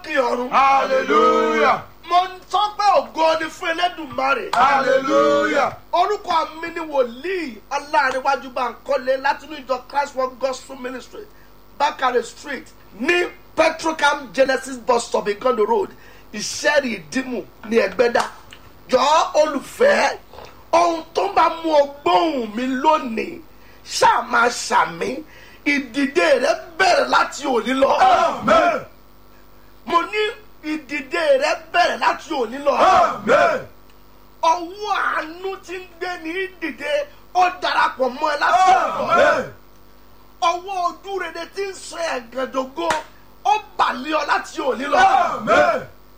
lókè ọ̀run. hallelujah mo ń sọ pé ògo ni fún elédùnmarè. hallelujah orúkọ mi ni wòlíì ọláàríwájú bankole látinú ìjọ christ world gospel ministry bakare street ní petrocam genesis bus stop igondo road ìṣẹ́rì ìdímù ní ẹgbẹ́dá jọ olùfẹ́ ohun tó bá mú ọ gbóhùn mi lónìí ṣáà máa ṣàmì ìdìde rẹ bẹ̀rẹ̀ láti òní lọ amen mo ní ìdìde rẹ bẹ̀rẹ̀ láti òní lọ amen ọwọ́ àánú ti ń gbé ní dìde ó darapọ̀ mọ́ ẹ láti ọ̀dọ̀ amen ọwọ́ ojú rere ti ń sọ ẹ̀gẹ̀dógó ó bàlẹ́ ọ láti òní lọ amen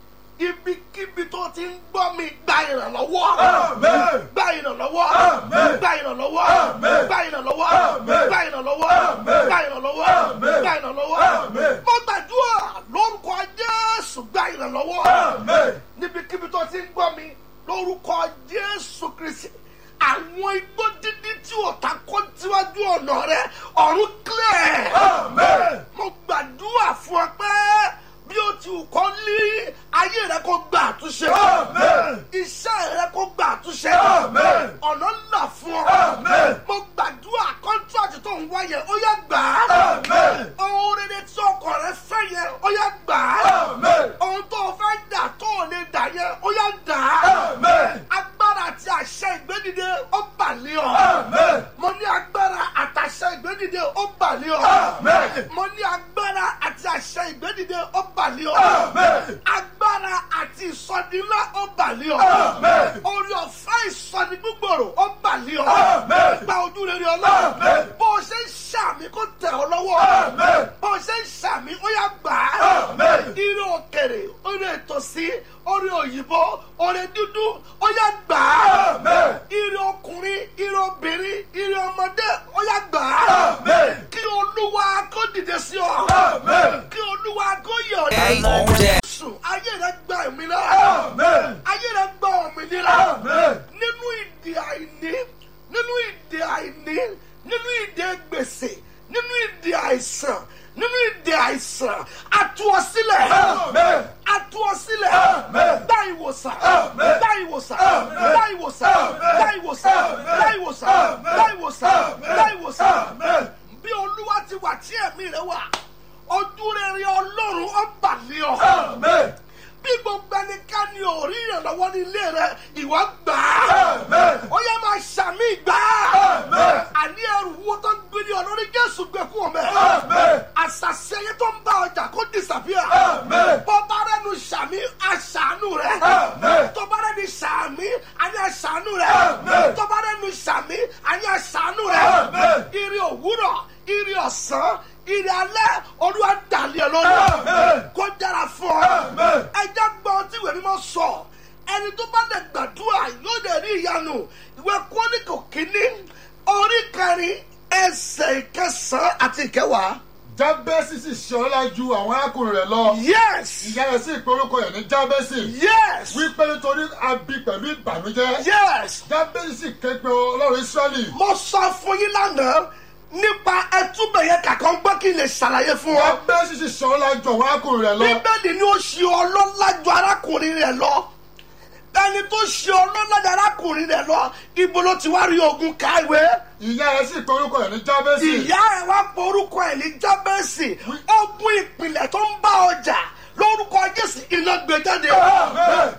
ibikíbi tó ti ń gbọ́ mi gba ìrànlọ́wọ́ amen gba ìrànlọ́wọ́ Àmín. gba ìrànlọ́wọ́ Àmín. gba ìrànlọ́wọ́ Àmín. gba ìrànlọ́wọ́ Àmín. gba ìrànlọ́wọ́ Àmín. gba ìrànlọ́wọ́ Àmín. mo gbàdúrà lórúkọ jésù gba ìrànlọ́wọ́ amen níbikíbi tó ti ń gbọ́ mi lórúkọ jésù kristi àwọn igbó dídí tí ọ̀tá kó síwájú ọ̀nà rẹ ọ̀run clear amen mo gbàdúrà fún ọ pé bí o ti wù kọ́ lé ayé rẹ kó gba àtúnṣe amen iṣẹ́ rẹ kó gba àtúnṣe Amen. ọ̀nà ńlá fún ọ Amen. mo gbàdúrà kọ́ńtíráàtì tó ń wáyẹ ó yẹ gbà á Amen. ohun rere tí ọkọ rẹ fẹ́ yẹ ó yẹ gbà á amen ohun tó o fẹ́ dà tó o lè dà yẹ ó yẹ dà á amen agbára àti àṣẹ ìgbédìde ó bàlẹ́ ọ amen mo ní agbára àtàṣẹ ìgbédìde ó bàlẹ́ ọ Amen. mo ní agbára àti àṣẹ ìgbédìde ó bàlẹ́ ọ Amen. agbára àti ìsọdínlá ó bàlẹ́ ọ Amen. orí ọ̀fẹ́ ìsọdí gbígbòrò ó bàlẹ́ ọ Amen. gba ojú rere ọlọ́run Amen. bó o ṣe ń ṣàmì kó tẹ̀ ọ́ lọ́wọ́ Amen. bó o ṣe ń ṣàmì ó yá gbà á Amen. ire òkèrè orí ètòsí orí òyìnbó orí dúdú ó yá gbà á Amen. ire ọkùnrin ire obìnrin ire ọmọdé ó yá gbà á Amen. kí olúwa kó dìde sí ọ Amen. kí olúwa kó yẹ ọ Hey, on that. sùn ayé rẹ gba òmìnira amen ayé rẹ gba òmìnira amen nínú ìdè àìní nínú ìdè àìní nínú ìdè gbèsè nínú ìdè àìsàn nínú ìdè àìsàn àtúwọ̀sílẹ̀ amen àtúwọ̀sílẹ̀ Amen. gba ìwòsàn Amen. gba ìwòsàn Amen. gba ìwòsàn Amen. gba ìwòsàn Amen. gba ìwòsàn Amen. gba ìwòsàn Amen. gba ìwòsàn Amen. bí olúwa ti wà tí ẹ̀mí rẹ wà ojú rere ọlọ́run ó bà lé ọ amen bí gbogbo ẹnikẹ́ni ò rí ìrànlọ́wọ́ ní ilé rẹ ìwọ gbà á amen ó yẹ máa ṣàmì gbà á Amen. àní ẹrù wo tó ń gbé ní ọlọ́rí jésù gbé kú ọmọ ẹ̀ amen àṣàṣe yẹn tó ń bá ọjà kó disappear Amen. bọ́bá rẹnu ṣàmì àṣàánú rẹ Amen. tọ́ba rẹnu ṣàmì àní àṣàánú rẹ Amen. tọ́ba rẹnu ṣàmì àní àṣàánú rẹ Amen. ire òwúrọ̀ ire ọ̀sán ire alẹ́ olúwa dàlẹ́ lórí Amen. kó dára fún ọ Amen. ẹjẹ gbọ́ tí ìwé mímọ́ sọ ẹni tó bá lè gbàdúrà yóò lè rí ìyanu ìwé kọ́nìkò kínní orí kẹrin ẹsẹ̀ ìkẹsàn-án àti ìkẹwàá. jábẹ́sì sì ṣọlá ju àwọn arákùnrin rẹ̀ lọ yes ìyá rẹ̀ sì pe orúkọ rẹ̀ ní jábẹ́sì yes wípé nítorí a bí pẹ̀lú ìbànújẹ́ yes jábẹ́sì sì ké pe ọlọ́run israẹli mo sọ fún yín lánàá nípa ẹtúbẹ̀ yẹn kàkọ́ ń gbọ́ kí n lè ṣàlàyé fún ọ. jábẹ́sì sì ṣọlá ju àwọn arákùnrin rẹ̀ lọ bíbélì ni ó ṣe ọlọ́lá ju arákùnrin rẹ̀ lọ ẹni tó ṣe ọlọ́lá ju arákùnrin rẹ̀ lọ ibo ló ti wá rí ogun káwé. ìyá rẹ̀ sì pe orúkọ rẹ̀ ní jábẹ́sì ìyá ẹ̀ wá pọ̀ orúkọ ẹ̀ ní jábẹ́sì ogun ìpìlẹ̀ tó ń bá ọjà lórúkọ jésù iná gbé jáde